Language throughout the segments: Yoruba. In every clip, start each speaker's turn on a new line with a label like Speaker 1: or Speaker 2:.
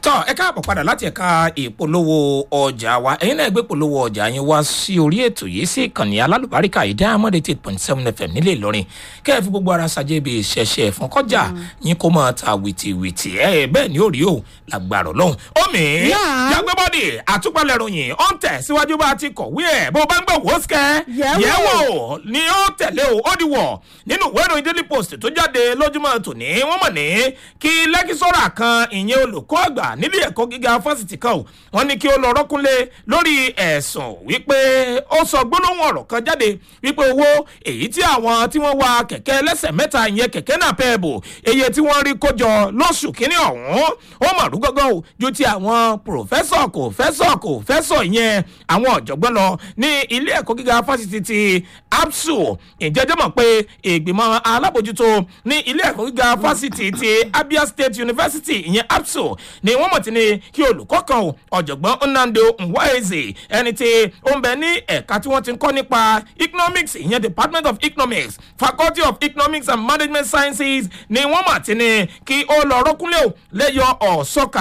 Speaker 1: tọ́ ẹ káàbọ̀ padà láti ẹ̀ka ìpolówó ọjà wa ẹ̀yin náà gbé polówó ọjà yín wá sí orí ètò yìí sí ìkànnì alálùbáríkà yìí diamond eight point seven fm nílẹ̀ ìlọrin kẹ́ ẹ fi gbogbo ara ṣàjẹ́ ibi ìṣẹ̀ṣẹ̀ fún kọjá yín kó máa ta wìtìwìtì ẹ bẹ́ẹ̀ ni ó rí o làgbàrọ̀ lọ́hùn. omi
Speaker 2: Náà.
Speaker 1: jágbébọ́dì àtúpalẹ̀ ròyìn ó ń tẹ̀ síwájú bá a ti kọ̀wé ẹ̀ bó bá ń gbọ́ wò ó sikẹ́
Speaker 2: Yẹ̀wò.
Speaker 1: yẹ̀wò ni ó tẹ̀lé o ó di wọ̀ nínú ìwé ìròyìn daily post tó jáde lójúmọ́ tòní wọ́n mọ̀ ní kí lẹ́kísọ́rà kan ìyẹn olùkọ́ àgbà nílé ẹ̀kọ́ gíga fásitì kan o wọ́n ní kí ó lọ rọ́kúnlé lórí ẹ̀sùn wípé ó sọ gbólóhùn ọ̀rọ̀ kan jáde wípé owó èyí tí àwọn tí wọ́n wa kẹ̀kẹ́ lẹ́sẹ̀ mẹ́ta ìyẹn kẹ̀kẹ́ náà pẹ́ bò iye tí wọ́n rí kójọ lóṣù kínní ọ̀hún ó mọ̀ rú gọ́gọ́ o ju ti àwọn pòfẹ́sọ̀ kò fẹ́sọ̀ kò fẹ́sọ̀ ìyẹn àwọn ọ̀jọ̀gbọ́n lọ ní ilé ẹ̀kọ́ gíga fásitì ti apsu ìjẹ́jẹ́ mọ̀ pé ìgbìmọ̀ alábòjútó ní ilé ẹ̀kọ́ gíga fásitì ti abia state university ìyẹn apsu ni wọ́n mọ̀ tí ni kí olùkọ́ kan o ọ̀jọ̀gbọ́n nnamdi nwaeze ẹni tí ó ń bẹ ní ẹ̀ka tí wọ́n ti ń kọ́ nípa economics ìyẹn department of economics faculty of economics and management sciences ni wọ́n mọ̀ tí ni kí ó lọ rọ́kúnlé o lẹ́yọ ọ̀ṣọ́kà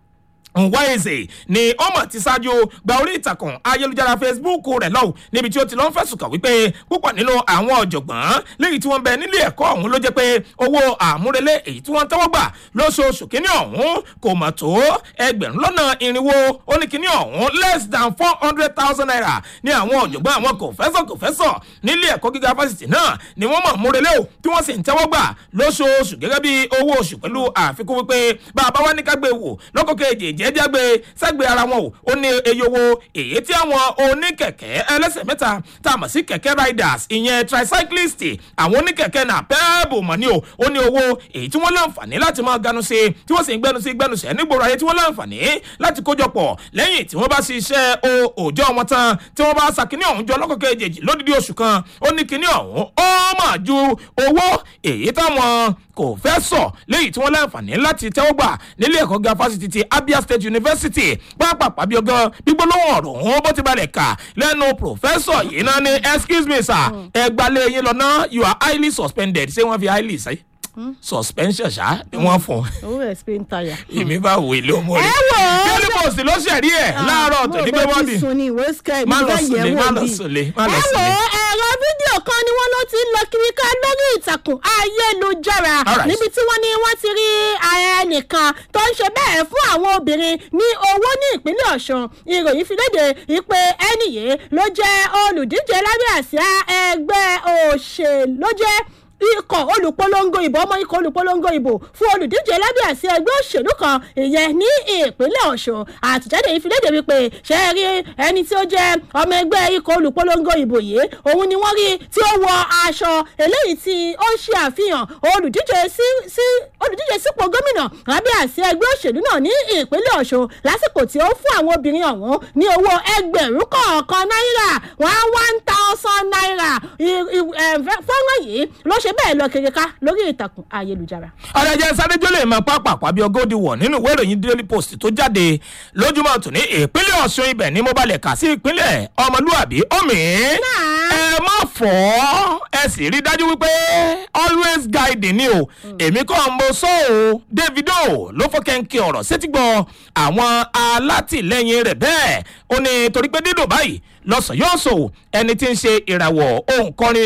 Speaker 1: nwaeze ni ọmọ ti ṣáájú gba orí ìtàkùn ayélujára facebook rẹ lọ́wọ́ níbi tí ó ti lọ́ ń fẹ̀sùn kàn wípé púpọ̀ nínú àwọn ọ̀jọ̀gbọ́n léyìí tí wọ́n bẹ nílé ẹ̀kọ́ ọ̀hún ló jẹ́ pé owó àmúrelé èyí tí wọ́n tẹ́wọ́ gbà lóṣooṣù kínní ọ̀hún kò mọ̀ tó ẹgbẹ̀rún lọ́nà irinwó ó ní kínní ọ̀hún less than four hundred thousand naira ní àwọn ọ̀jọ̀gbọ́n àwọn kòfẹ́sọ̀ kòfẹ́sọ̀ nílé ẹ̀kọ́ gíga fásitì náà ni wọ́n mọ̀ múrelé o tí wọ́n sì ń tẹ́wọ́ gbà lóṣooṣù gẹ́gẹ́ bí owó oṣù pẹ̀lú àfikún wípé bàbá wa ní ká gbé wò lọ́kọ̀ kejì jẹ́jẹ́ gbé sẹ́gbẹ̀ẹ́ ara wọn o ó ní eye owó èyí tí àwọn oníkẹ̀kẹ́ ẹlẹ́sẹ̀ mẹ́ta tá a mọ̀ sí kẹ̀kẹ́ riders ìyẹn tricyclist àwọn oníkẹ̀kẹ́ náà pẹ́ẹ́bù mọ̀ ní o ó ní owó èyí tí wọ́n láǹfààní láti máa ganu sí tí wọ́n sì ń gbẹnu sí gbẹnu sẹ́ nígboro ayé tí wọ́n láǹfààní láti kójọpọ̀ lẹ́yìn tí wọ́n bá ṣe iṣẹ́ o- òòjọ́ wọn tán tí wọ́n bá ṣàkíní ọ̀hún jọ lọ́kọ̀ kejì lódìdí oṣù kan ó ní kíní ọ̀hún ó mà ju owó èyí táwọn kò fẹ́ sọ léyìí tí wọ́n láǹfààní láti tẹ́wọ́ gbà nílé ẹ̀kọ́ ga fásitì ti abia state university pápápá bí ọgán gbígbólóhùn ọ̀rọ̀ òun bó ti balẹ̀ kà lẹ́nu pòfẹ́sọ̀ yìí náà ní excuse me sir ẹgbàlẹ̀ yín lọ́nà you are highly suspended ṣé wọ́n fi highly ṣe suspension ṣá ni wọ́n fún un
Speaker 2: owó explain tire.
Speaker 1: èmi bá wò ilé ọmọ rẹ
Speaker 2: ẹ wò ó.
Speaker 1: daily post ló ṣẹ̀rí ẹ̀ láàárọ̀ tó ní pé wọ́n bì
Speaker 2: sun ni ìwé sky
Speaker 1: má
Speaker 2: mo
Speaker 1: lọ
Speaker 2: fẹ́
Speaker 1: sùnlé
Speaker 2: yẹ̀
Speaker 1: má
Speaker 2: wò
Speaker 1: lọ
Speaker 2: bí.
Speaker 1: sùnlé má lọ
Speaker 2: ẹ wò
Speaker 1: sùnlé.
Speaker 2: ó ẹ̀rọ fídíò kan ni wọ́n ló ti ń lọ kiri ká lórí ìtàkùn ayélujára
Speaker 1: Alright.
Speaker 2: níbi tí wọ́n ní wọ́n ti rí ẹnìkan tó ń ṣe bẹ́ẹ̀ fún àwọn obìnrin ní owó ní ìpínlẹ̀ ọ̀ṣun ìròyìn fi léde ìpè ẹnì yìí ló jẹ́ olùdíje lábẹ́ àsíá ẹgbẹ́ òṣèlú ló jẹ́ ikọ̀ olùpolongo ìbò ọmọ ikọ̀ olùpolongo ìbò fún olùdíje lábẹ́ àsíá ẹgbẹ́ òṣèlú kan ìyẹn ní ìpínlẹ̀ ọ̀ṣun àtìjáde yìí fi léde wípé ṣe é rí ẹni tí ó jẹ́ ọmọ ẹgbẹ́ ikọ̀ olùpolongo ìbò yìí òun ni wọ́n rí tí ó wọ aṣọ eléyìí tí ó ń ṣe àfihàn olùdíje sí sí olùdíje sípò gómìnà lábẹ́ àsíá ẹgbẹ́ òṣèlú náà ní ìpínlẹ̀ ọ̀ṣun lásìkò tí ó fún àwọn obìnrin ọ̀hún ní owó ẹgbẹ̀rún kọ̀ọ̀kan náírà one one thousand naira I- i- ẹ̀, fọ́nrán yìí ló ṣe bẹ́ẹ̀ lọ kiri ká lórí ìtàkùn ayélujára.
Speaker 1: ọ̀rẹ́jẹ sárẹ́jọ́ lè máa pápá àpábí ọgọ́dì wọ̀ nínú ìwé ìròyìn daily post tó jáde lójúmọ́ tòní ìpínlẹ̀ ọ̀ṣun ibẹ̀ ni mo balẹ̀ kà sí ìpínlẹ̀ ọmọlúàbí omi ẹ má fọ́ ẹ sì rí dájú wípé always guiding ni o èmi kọ́ mo sọ o davido ló fọ́ kẹ́ńkẹ́ ọ̀rọ̀ sétígbọ́ àwọn alátìlẹyìn rẹ̀ bẹ́ẹ̀ ó ní torí pé dídùn báyìí lọ́sàn yóò sọ ẹni tí ń ṣe ìràwọ̀ òǹkọrin